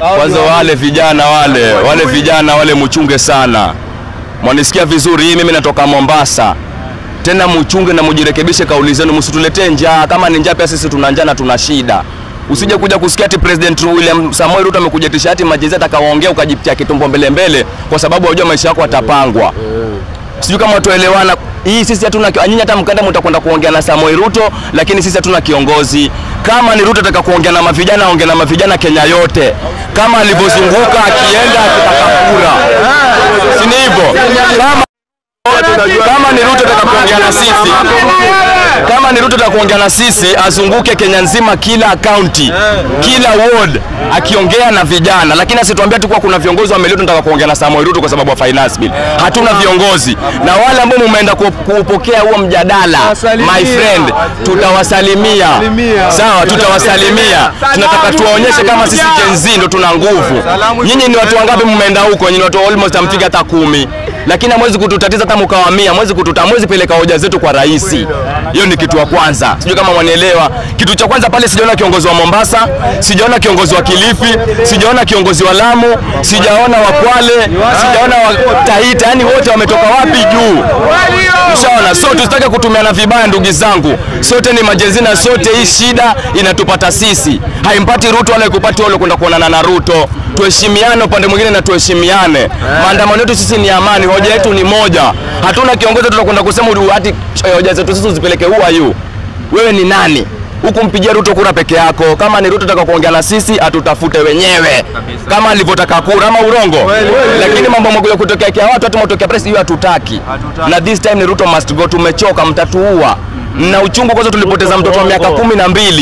Kwanza wale vijana wale wale vijana wale muchunge sana, mwanisikia vizuri. Hii mimi natoka Mombasa, tena muchunge na mujirekebishe kauli zenu, msituletee njaa. Kama ni njaa, pia sisi tuna njaa na tuna shida. Usije kuja kusikia ati President William Samoei Ruto amekuja tishati majezi atakawaongea ukajipitia kitumbo mbele mbele, kwa sababu wajua maisha yako atapangwa. Sijui kama tuelewana. Hii sisi hatuna nyinyi, hata mkanda mtakwenda kuongea na Samoei Ruto, lakini sisi hatuna kiongozi. Kama ni Ruto ataka kuongea na mavijana, aongea na mavijana Kenya yote, kama alivyozunguka akienda akitaka kura, si ni hivyo? Kama kama ni Ruto ataka kuongea na sisi, kama ni Ruto ataka kuongea na sisi, azunguke Kenya nzima, kila kaunti, kila ward, akiongea na vijana, lakini asituambia tu kuwa kuna viongozi wamelio tunataka kuongea na Samoei Ruto kwa sababu ya finance bill. Hatuna viongozi, na wale ambao mumeenda ku- kuupokea huo mjadala, my friend, tutawasalimia sawa, tutawasalimia. Tunataka tuwaonyeshe kama sisi Gen Z ndo tuna nguvu. Nyinyi ni watu wangapi mmeenda huko? Nyinyi ni watu almost hamfika hata kumi lakini hamwezi kututatiza hata mkawamia, hamwezi kututa, hamwezi peleka hoja zetu kwa rais. Hiyo ni kitu ya kwanza, sijui kama mwanielewa. Kitu cha kwanza pale, sijaona kiongozi wa Mombasa, sijaona kiongozi wa Kilifi, sijaona kiongozi wa Lamu, sijaona wa Kwale, sijaona wa Taita, yani wote wametoka wapi juu? Ushaona, so tusitake kutumiana vibaya, ndugu zangu, sote ni majezina, sote hii shida inatupata sisi, haimpati Ruto wala ikupati wale kwenda kuonana na Ruto. Tuheshimiane upande mwingine na tuheshimiane. Maandamano yetu sisi ni amani, hoja yetu ni moja. Hatuna kiongozi tutakwenda kusema uli- ati eh, hoja zetu sisi uzipeleke who are you? Wewe ni nani? Huku mpigia Ruto kura peke yako. Kama ni Ruto taka kuongea na sisi, atutafute wenyewe kama alivyotaka kura, ama urongo. Lakini mambo magoja kutokea kia watu hata motokea press, hiyo hatutaki. Na this time ni Ruto must go. Tumechoka, mtatuua na uchungu. Kwanza tulipoteza mtoto wa miaka kumi na mbili